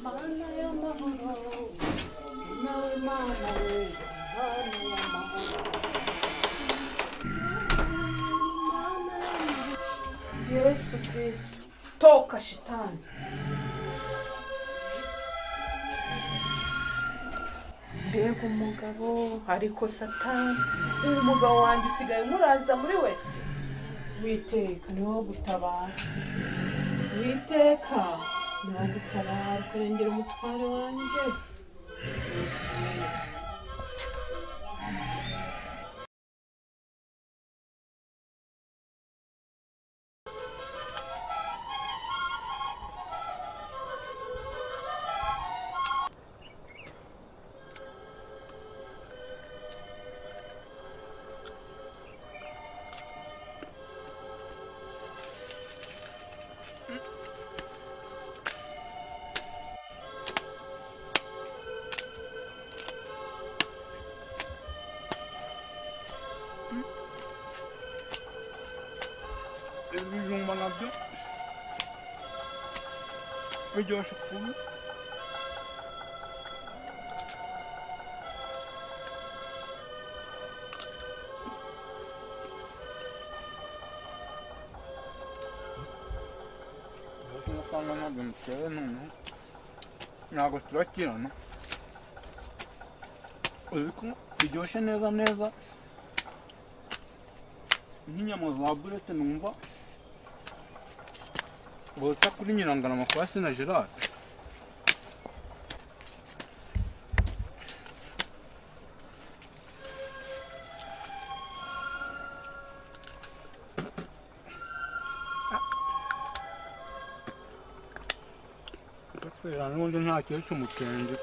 mana y'amahoro nawe mana we mana y'amahoro mana y'amahoro yesu kirisito toka shitani mbega umugabo ariko satani uyu mugabo wanjye usigaye muraza muri wese witeka niwo gutabara witeka niwo gutabara kurengera umutware wanjye ibijumba nabyo biryoshye kubi amafaranga ntabwo muteye noneho ntabwo turakirana ariko biryoshye neza neza nk'inyama za burete numva bota kuri nyirangana amakwasi na gerard gutera n'ubundi ntakesha umutenge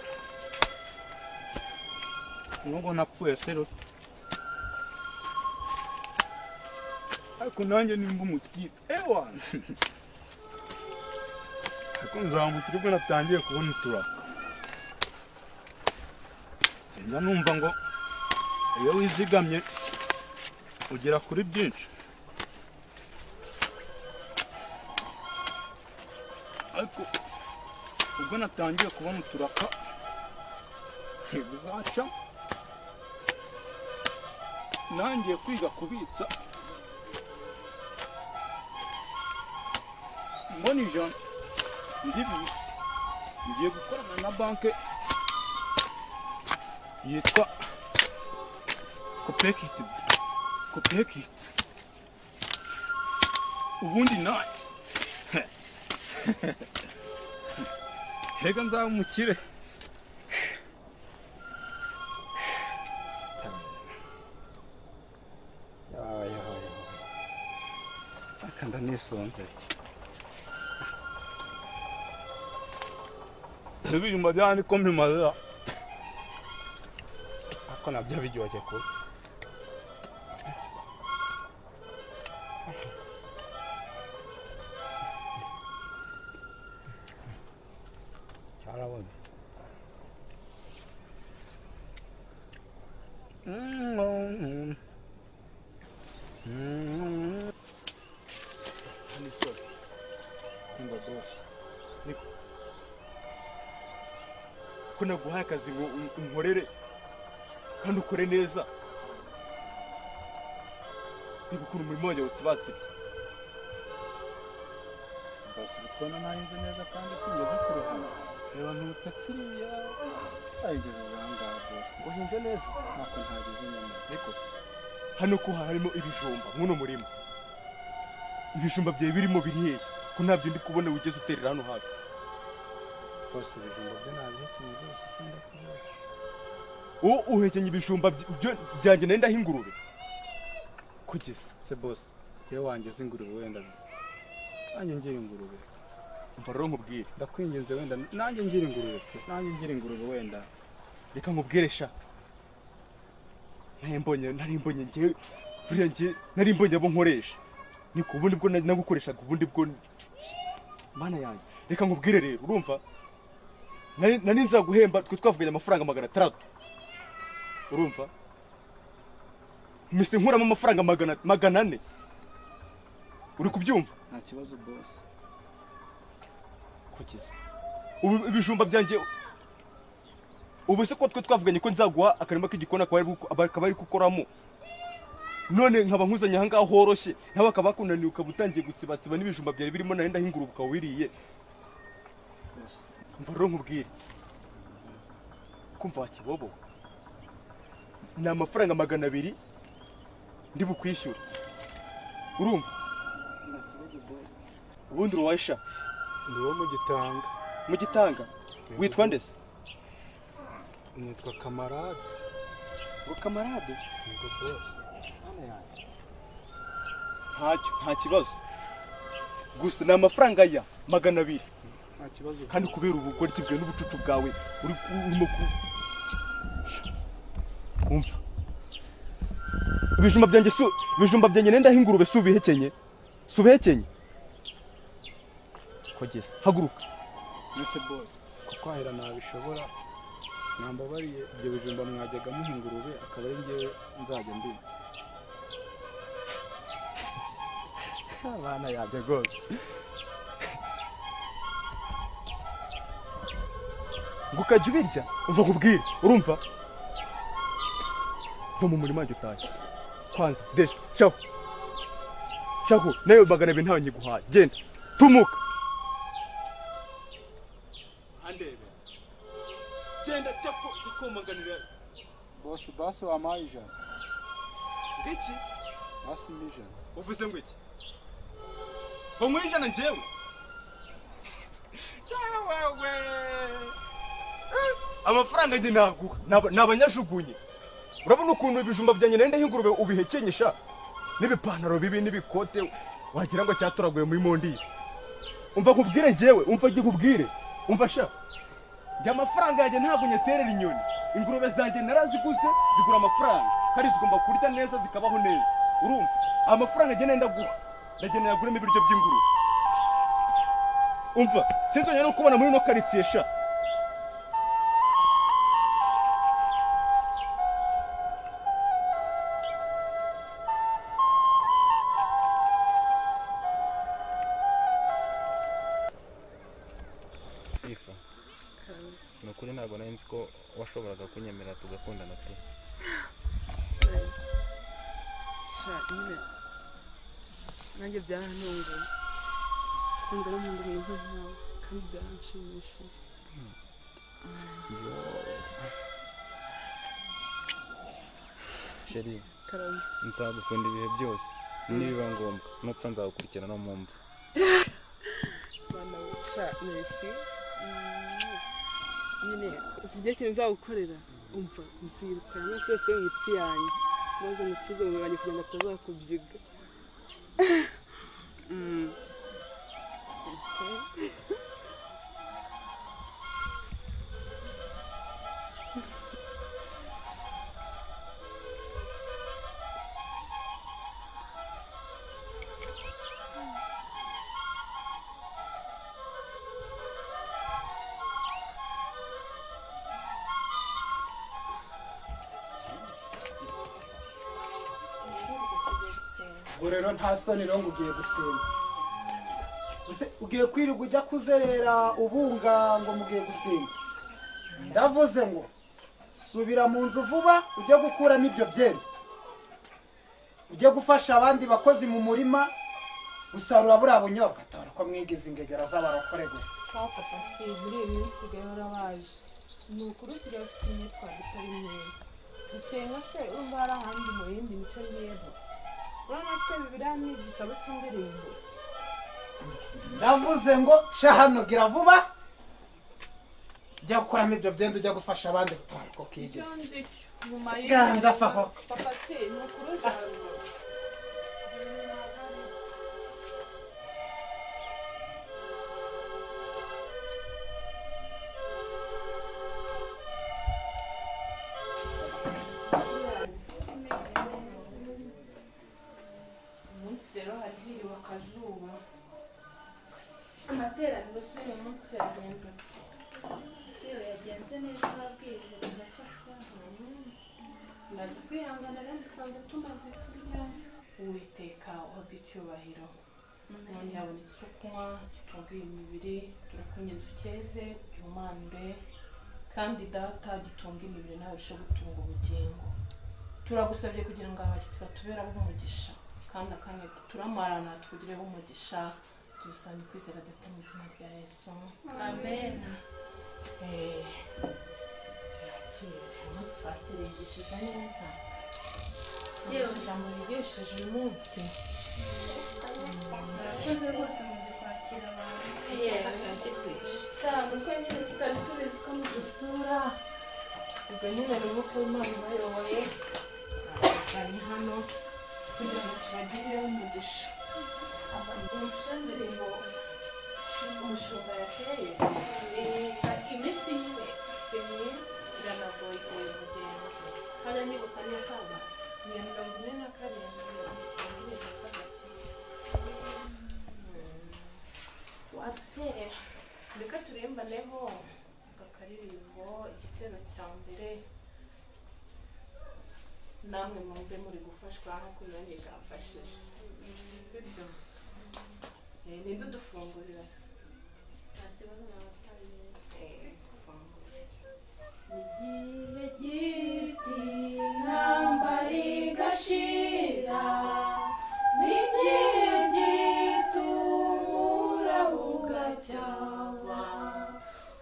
nubwo napfuye serute ariko nanjye nimba umutwire ewana ariko nzamuka ubwo natangiye kubona uturaka njya numva ngo iyo wizigamye ugera kuri byinshi ariko ubwo natangiye kubona uturaka ntibizaca nangiye kwiga kubitsa mbona ijana ndibi ngiye gukorana na banki yitwa kopekiti kopekiti ubundi nawe hega nzaba umukire akanda nisonzeye ibijumba byaniko mbimarira ariko nabyo biryoshye kubi cyarabona Hano isoko. Kumva bosi. ko naguhaye akazi ngo unkorere kandi ukore neza niba ukora umurimo wanjye wutsibatsibye mbasha kubona narinze neza kandi sinigeze kurohama reba ntutakiriya arigeze ubuhangaha bwose uhinze neza ntako ntagize inyama ariko hano ko harimo ibijumba nk'uno murima ibijumba byawe birimo birihehe ko ntabyo ndi kubona wigeze uterera hano hafi rwose ibijumba byo nabyitumye byose sindakubeshya uwo uhekenya ibijumba bya- byo- byanjye nari ndahingurube kugeza se bose iyo wangize ingurube wenda nanjye ngira ingurube umva rero nkubwire ndakwinginze wenda nanjye ngira ingurube pe nanjye ngira ingurube wenda reka nkubwire sha nari mbonye nari mbonye njye buriya njye nari mbonye abo nkoresha niko ubundi bwo nari nagukoreshaga ubundi bwo mana yanjye reka nkubwire rero urumva nari nari nzaguhemba twe twavuganye amafaranga magana atandatu urumva mpise nkuramo amafaranga magana magana ane uri kubyumva nta kibazo bose kugeza ubu ibijumba byanjye ubu se ko twe twavuganye ko nzaguha akarima k'igikona akaba ari gukoramo none nkaba nkuzanye aha ngaha horoshye nawe akaba yakunaniye ukaba utangiye gutsibatsiba n'ibijumba byari birimo na wenda nk'ingurube ukaba wiriye mva rero nkubwire kumva wakibobo ni amafaranga magana abiri ndi bukwishyure urumva ubundi uruwasha ni wo mu gitanga mu gitanga witwa ndese nitwa kamarade ngo kamarade nibwo rwose ntacyo nta kibazo gusa ni amafaranga ya magana abiri nta kibazo kandi kubera ubugoryi bwawe n'ubucucu bwawe uri urimo ku umva ibijumba byanjye su ibijumba byanjye nenda h'ingurube si ubihekenye si ubihekenye kogeza haguruka mbese bose kuko ahera ntabishobora mwambabariye ibyo bijumba mwajyaga muha ingurube akaba ari njyewe nzajya ndimo abana yanjye rwose ngo ukajya ubirya umva nkubwire urumva va mu murima wanjye utahe kwanza de caho caho nawe magana abiri ntawe nyiguhaye genda tumuka andebe genda cyo kumaganira bose basi wampaye ijana ngiki basi ni ijana uvuze ngo iki ngo nkwiye ijana njyewe Cyawewe. Eh, amafaranga njye naguha Naba- nabanyajugunye urabona ukuntu ibijumba byanjye nari ndahingurube ubihekenyesha n'ibipantaro bibi n'ibikote wagira ngo cyatoraguye muri mondisi umva nkubwire njyewe umva nkubwire umva sha njye amafaranga yanjye ntabwo nyaterera inyoni ingurube zanjye naraziguze zigura amafaranga kandi zigomba kurya neza zikabaho neza urumva amafaranga njye nenda guha ndagenda yaguremo ibiryo by'ingurube umva sinzongera no kubona muri ino karitsiye sha sifa ni ukuri ntabwo nari nzi ko washoboraga kunyemera tugakundana pe shakire nanjye byarantunguye ukunda n'umuntu mwiza nkawe kandi byaranshimishije sheri karame nzagukunda ibihe byose nibiba ngombwa nupfa nzagukurikirana no mu mva bana we sha merisi nyine usibye ikintu nzagukorera umva nzirukana amaraso yose yo mu mitsi yanjye maze mutuze mu banjye kugira ngo atazakubyiga Mm. Super. ubwo rero nta soni rero ngo ugiye gusenga Use ugiye kwirirwa ujya kuzerera ubunga ngo mugiye gusenga ndavuze ngo subira mu nzu vuba ujye gukuramo ibyo byeri ujye gufasha abandi bakozi mu murima gusarura buriya bunyobwa tora ko mwigize ingegera z'abarokore gusa papa pasi muri iyi minsi usigaye warabaje ni ukuri usigaye ufite imyitwarire itari myiza gusenga se urumva hari ahandi mu yindi mico myiza urabona ko bibiriya ni igitabo cy'indirimbo ndavuze ngo sha hano gira vuba ujya gukuramo ibyo byenda ujya gufasha abandi gutwara ko icyo kigeze nzi cyo nyuma Ganda faho. papa si ni ukuri uzarura umunsi rero hari hiriwe akazuba amateraniro si uyu munsi yagenze ati Yewe yagenze neza ababwirije birafashwa ndaza kwihangana rero usanga tumaze kurya uwiteka uhabwe icyubahiro none habonetse icyo kunywa tukaguye imibiri turakunye dukeze duhumanure kandi data gitunga imibiri nawe ushe gutunga ubugingo turagusabye kugira ngo abashyitsi batuberaho umugisha kandi akanya turamarana tukugireho umugisha tubisange kwizera data mu izina rya yesu amen Eh, yakire umunsi pasiteri yigishije neza yewe ijambo yigishije uyu munsi murakoze rwose muzi kwakira abantu cyane uko nyine tutari tubizi ko mudusura ubwo nyine rero ko imana ibayoboye abasanye hano kugira ngo tubagireho umugisha umugisha mbere ngo umushinga yateye eh, iminsi nyine si myiza biranagoye kuyimugenza kandi nibutsa n'akaba ni iya mirongo ine na karindwi mirongo itanu n'ibikosa gakiza watera reka turimbaneho akaririmbo igitero cya mbere namwe mwumve muri gufashwa nk'uko nanjye bwamfashije bityo eh, ninde udufungurira se nta kibazo naba ntari gufungura igihe giti intambara igashira n'igihe gito umura bugacyaba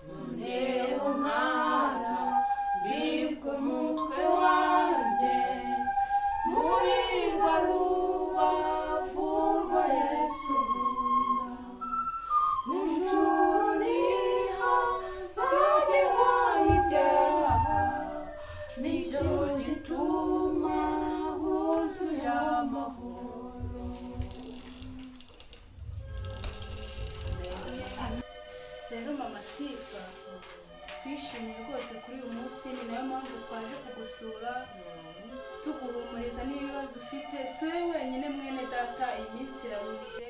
none umara mbibwe umutwe wanjye murirwa ruba vurwa yesu nkunda Nijoro niha zagerwa ibyaha nicyo gituma huzuye amahoro rero mama sifa twishimiye rwose kuri uyu munsi ni nayo mpamvu twaje kugusura tuguhumuriza n'ibibazo ufite si wowe wenyine mwene data iyi minsi irarurire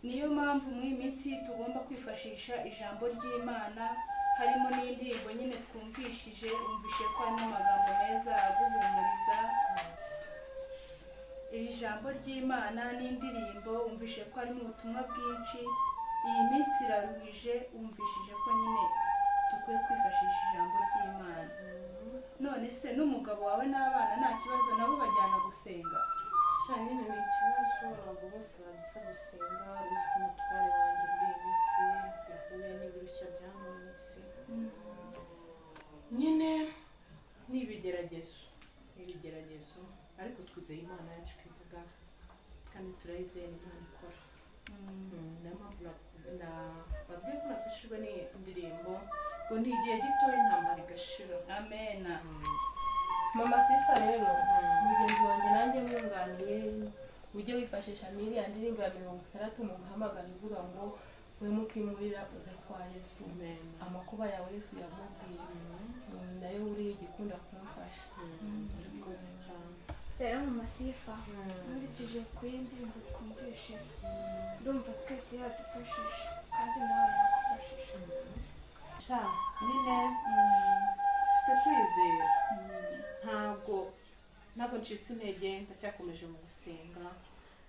niyo mpamvu muri iyi minsi tugomba kwifashisha ijambo ry'imana harimo n'indirimbo nyine twumvishije wumvishe ko harimo amagambo meza aguhumuriza iri jambo ry'imana n'indirimbo wumvishe ko harimo ubutumwa bwinshi iyi minsi iraruhije wumvishije ko nyine dukwiye kwifashisha ijambo ry'imana none se n'umugabo wawe n'abana nta kibazo nabo bajyana gusenga cyane nyine ni ikibazo ntabwo bose baza gusenga uzi ko umutware wanjye muri iyi minsi yahuye n'ibirushya bya mu minsi nyine ni ibigeragezo ni ibigeragezo ariko twizeye imana yacu ko ivuga kandi turayizeye imana ikora niyo mpamvu na- na- babwiye ko nafashijwe n'indirimbo ngo ni igihe gitoya intambara igashira amena mama sifa rero mugenzi wanjye nanjye mwunganiye ujye wifashisha n'iriya ndirimbo ya mirongo itandatu mu guhamagara ivuga ngo wimuke imurira uze kwa yesu amakuba yawe yesu yamubwiye Mm, nayo uriya igikunda kumufasha rwose cyane rero mu masifa nkurikije kuri iyi ndirimbo twumvishe ndumva twese yadufashije kandi nawe yakufashije sha nyine mfite kwizera ntabwo ntabwo ncitse intege ndacyakomeje mu gusenga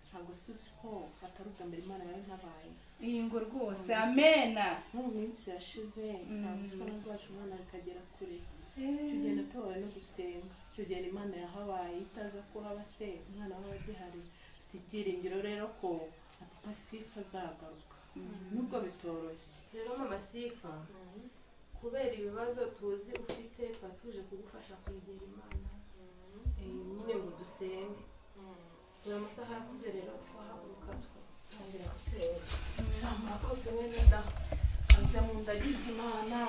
ntabwo suzi ko atari ubwa mbere imana yari ntabaye ingo rwose amena nko mu minsi yashize ntabwo uzi ko nabwo wacu umwana akagera kure tugenda tubaye no gusenga tugenda imana yahabaye itaza kuhaba se umwana waba agihari mfite ibyiringiro rero ko na papa sifa azagaruka nubwo bitoroshye rero mama sifa kubera ibibazo tuzi ufite tuba tuje kugufasha kwegera imana nyine ngo dusenge dore amasaha arakuze rero twahaguruka tugatangira gusenga ijambo rakoze bene da nze mu ndagize imana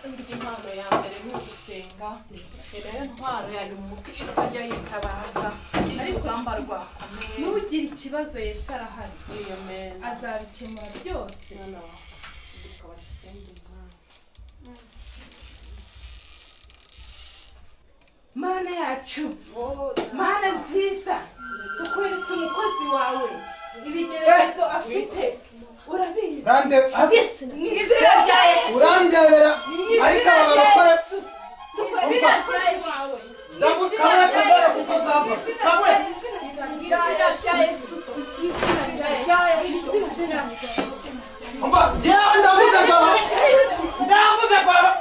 burya impano ya mbere ni ugusenga ni nayo ntwaro yanyu umukristo ajya yitabaza iri rugamba amen ntugire ikibazo yesu arahari iyo meza azabikemura byose mwana wa ukaba dusenge imana mana yacu mana nziza tukweretse umukozi wawe ibigeragezo afite urabizi Urande mu izina rya yesu urandebera ariko aba izina rya barakora yesu tukweretse umukozi wawe ndavuga kamwe kambara kuko zamba kamwe mu izina rya yesu mu izina rya yesu Jyewe ndavuze kwawe ndavuze kwawe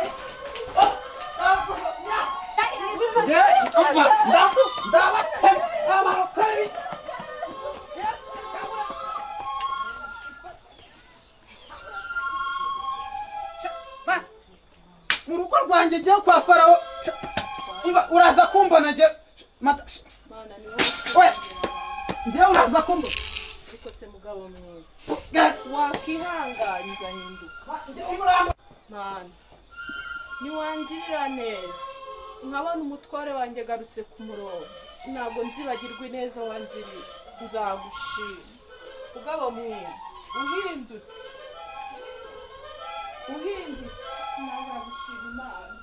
mu rugo rwanjye ngiye kwa farawo umva uraza kumbona nge mata we ngewe uraza kumbona ariko se mugabo mwiza Ga- wakwihanganye ugahinduka mana niwangirira neza nkabona umutware wanjye agarutse ku murongo ntabwo nzibagirwa ineza wangiriye nzagushima mugabo mwiza uhindutse uhindutse ntabwo nagushima imana